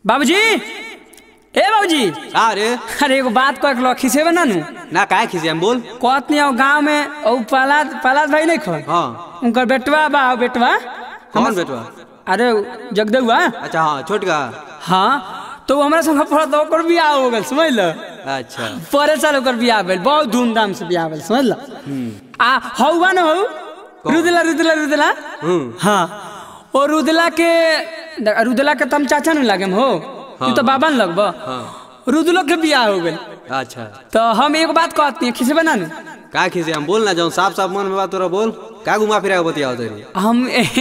बाबूजी ए बाबूजी का रे अरे एगो बात कह के खिसेबे ना नु ना काहे खिसे हम बोल कहत नहीं गांव में औ पलाद पलाद भाई नहीं खो हाँ उनकर बेटवा बा औ बेटवा कौन बेटवा अरे जगदेवा अच्छा हाँ छोटका हाँ तो वो हमरा संग पढ़त ओकर बियाह हो गेल समझ ल अच्छा परे साल ओकर बियाह भेल बहुत धूमधाम से बियाह भेल समझ ल आ हौवा न हौ रुदला रुदला रुदला हम्म हाँ और रुदला के रुदला के तम चाचा न लागे हो तू तो बाबा न लगब रुदलो के बियाह हो गेल अच्छा तो हम एक बात कहती है खिसे बना नु का खिसे हम बोल ना जाऊँ साफ साफ मन में बात तोरा बोल का घुमा फिरा के बतियाओ तेरी हम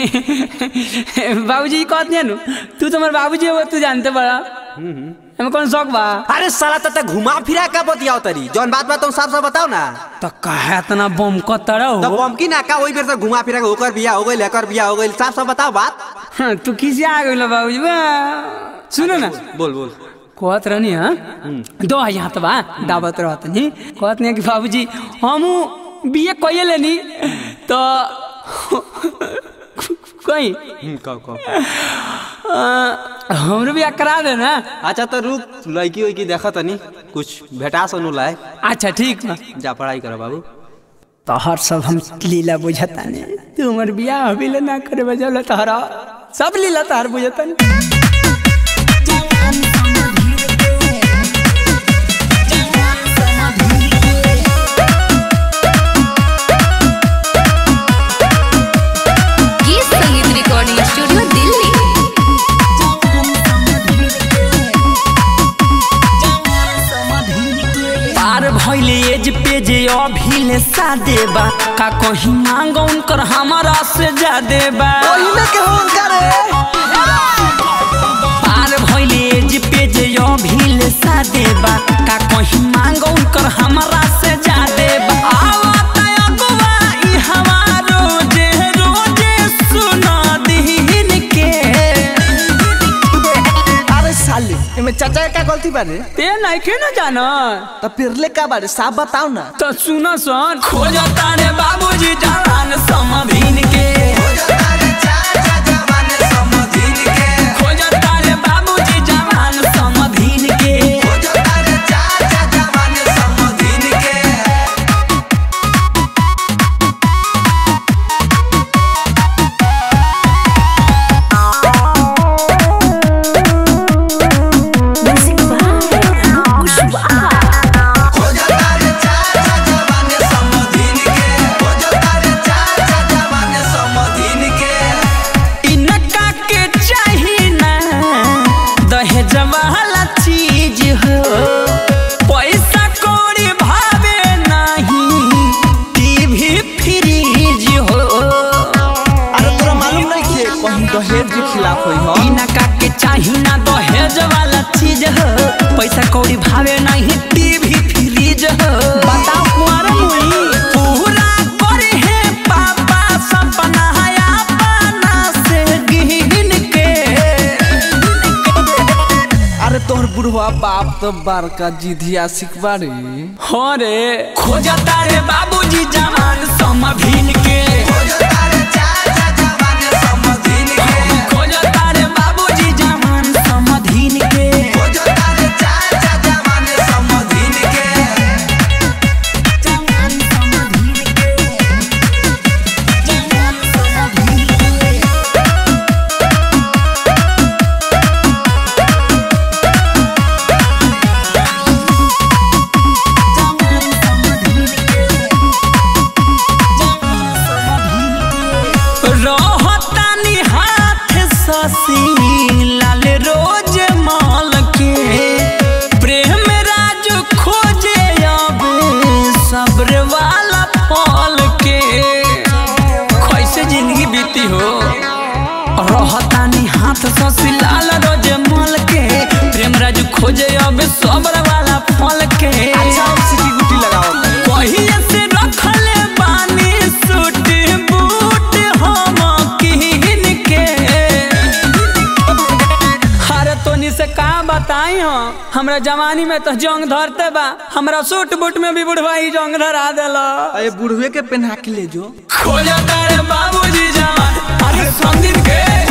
बाबूजी कहती है नु तू तो हमारे बाबूजी हो तू जानते बड़ा हमें कौन शौक बा अरे साला तत घुमा फिरा का बतियाओ तरी जौन बात बात तुम साफ साफ बताओ ना तो कहे इतना बम क तरह तो हो बमकी ना का वही बेर से घुमा फिरा के ओकर बियाह हो गइल एकर बियाह हो गइल साफ साफ बताओ बात हाँ, तू किसी आ गई बाबूजी बा सुनो ना बोल बोल कहत रहनी हाँ दो यहाँ तो बा दावत रहत नहीं कहत नहीं कि बाबूजी हम बीए कइए लेनी तो कहीं हम्म, कहो कहो अ, हमरो भी करा दे ना अच्छा तो रुक लड़की उड़की देखा तनी कुछ भेटा सनु लाए अच्छा ठीक बा जा पढ़ाई कर बाबू तोहर सब हम लीला बुझता नहीं तू हमर बियाह अभी ले ना करे बजल तोहरा सब लीला तोहर बुझता नहीं गीत संगीत रिकॉर्डिंग स्टूडियो दिल्ली पार भइले एज पे जे अभी ले सादे बा का कहीं मांगो उनकर हमारा से ज्यादा बा पार भइले एज पे जे अभी ले सादे बा का कहीं मांगो उनकर हमारा से ज्यादा बा आवत अगवा ई हवा रोजे रोजे सुना दीन के अरे साले एमे चाचा का गलती बारे ते नहीं के न जाना तो फिरले का बारे साफ बताओ ना तो सुनो सन खोजता रे बाबूजी जवान समधीन के खोजता रे बाबूजी जवान समधीन के इनका के चाही ना दहेज वाला चीज हो पैसा कौड़ी भावे नहीं टीवी फ्रीज हो अरे तोरा मालूम नहीं खे कहीं दहेज के खिलाफ होई हो इनका के चाही ना दहेज वाला चीज हो पैसा कौड़ी भावे नहीं टीवी फ्रीज हो बताओ कुंवर मुई पूरा करे है पापा सपना अपना से गिन के अरे तोहर बुढ़वा बाप तो बड़का जिधिया सिखबा रे हो रे खोजता रे बाबूजी जवान समभिन के खोजता रे बाबूजी जवान समधिन के जवान समधिन के जवान समधिन के रहतानी हाथ ससी लाल रोज माल के प्रेम राज खोजे आवे सब्र वाला फल के कैसे जिंदगी बीती हो रहतानी हाथ ससी लाल रोज माल के प्रेम राज खोजे आवे सब्र वाला फल के अच्छा अब सिटी गुटी लगाओ पहिए से रखले बानी सूट बूट हम किन के अरे तोनी से का बताई हो हमरा जवानी में तो जंग धरते बा हमरा सूट बूट में भी बुढ़वा ही जंग धरा देला अरे बुढ़वे के पहना के ले जो खोजा तारे बाबूजी जवान अरे संदीप के